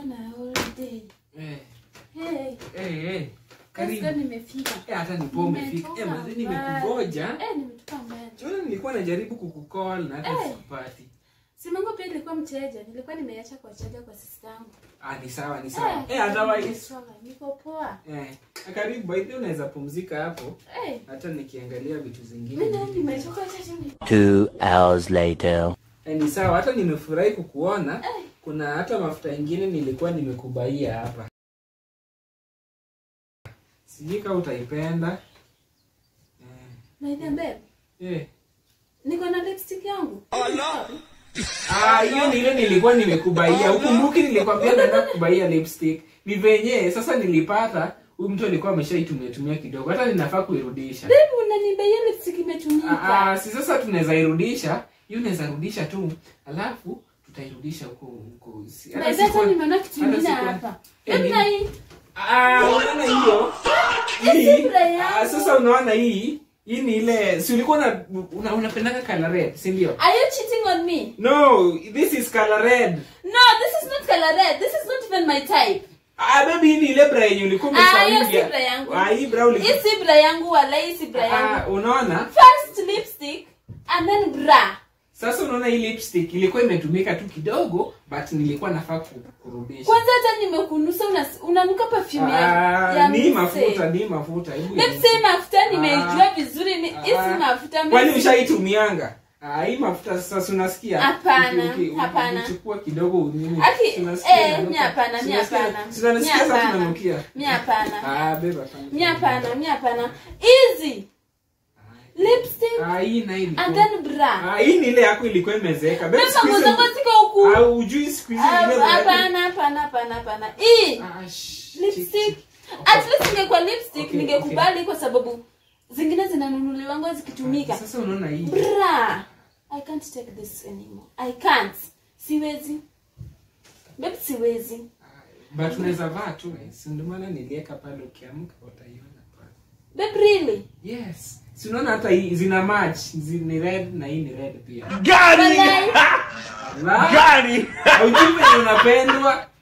na holiday. Eh, Hey, eh, eh. karibu Karibu. nimefika. Eh, hata nipo umefika. Eh, Nimetoka manze mbali. nimekugoja. Eh, nimetoka mbali. Jona nilikuwa najaribu kukukall na hata Eh. sikupati. Simu yangu pia ilikuwa mteja. Nilikuwa nimeacha kwa chaja kwa sister yangu. Ah, ni sawa, ni sawa. Eh, Eh, otherwise. nimesonga, Niko poa. Eh, karibu by the way unaweza pumzika hapo Eh, hata nikiangalia vitu zingine. mimi naye nimetoka chaja. Two hours later. Eh, ni sawa, hata nimefurahi kukuona. Eh, Kuna hata mafuta ingine nilikuwa nimekubaia hapa. Sijui kama utaipenda. my dear babe. Eh. Eh. Niko na lipstick yangu. Ah, hiyo ni ile nilikuwa nimekubaia. Ukumbuki nilikwambia naenda kubaia lipstick. Ni venye sasa nilipata huyu mtu alikuwa ameshaitumia tumia kidogo. Hata ninafaa kuirudisha. Babe, unanibaia lipstick Ah, imetumika. ah, si sasa tunaweza irudisha. Hiyo unaweza rudisha tu. Alafu tutairudisha huko huko. Si- hata By the way, sikuwa- nimeona kitu hata kingine sikuwa- hapa. Eh, Babe, ni- na hii. Ah, unaona hiyo? Hizi Hii. bra yangu. Ah, sasa unaona hii? Hii ni ile si ulikuwa una, una unapendanga color red, si ndio? Are you cheating on me? No, this is color red. No, this is not color red. This is not even my type. Ah, baby hii ni ile bra yenye ulikuwa Ah, hiyo umesawia. si bra yangu. Ah, hii bra ulikuwa. Hii si bra yangu wala hii si bra yangu. Ah, unaona? First lipstick and then bra. Sasa unaona hii lipstick ilikuwa imetumika tu kidogo but nilikuwa nafaa ku- kurudisha. Kwanza hata nimekunusa una- unanuka perfume ya, Ah, ya ni mse. mafuta, ni mafuta. Hebu Babe, si mafuta nimeijua vizuri ni hii si Ah, mafuta Kwani mimi- ushaitumianga? Ah, hii mafuta sasa si unasikia? Hapana, Uki- uki- hapana. Ukichukua kidogo nini? Aki, si unasikia eh, inanuka? mi hapana, Si mi unasikia- hapana. si unasikia Mi sasa hapana. tunanukia? Mi hapana. Ah, babe, hapana. Mi hapana, mi hapana. Easy. Lipstick Ah, hii na hii ilikuwa- and then bra. Ah, hii ni ile yako ilikuwa imezeeka. Babe, Mimi siku hizi- mango zangu ziko huku. Ah, ujui siku hizi Ah, ile bra- Hapana, hapana, hapana, hapana. Hii Ah, shh, lipstick. chiki. At least ingekuwa lipstick Okay, ningekubali kwa sababu zingine zinanunuliwanga zikitumika. Sasa unaona hii. Bra. I can't take this anymore. I can't. Siwezi. Babe, siwezi. But unaweza vaa tu. eh, si ndio maana niliweka pale ukiamka utaiona pale. Babe, really? Yes. Si unaona hata hii zina match, zi- ni red na hii ni red pia. Walai. La. Haujui venye unapendwa.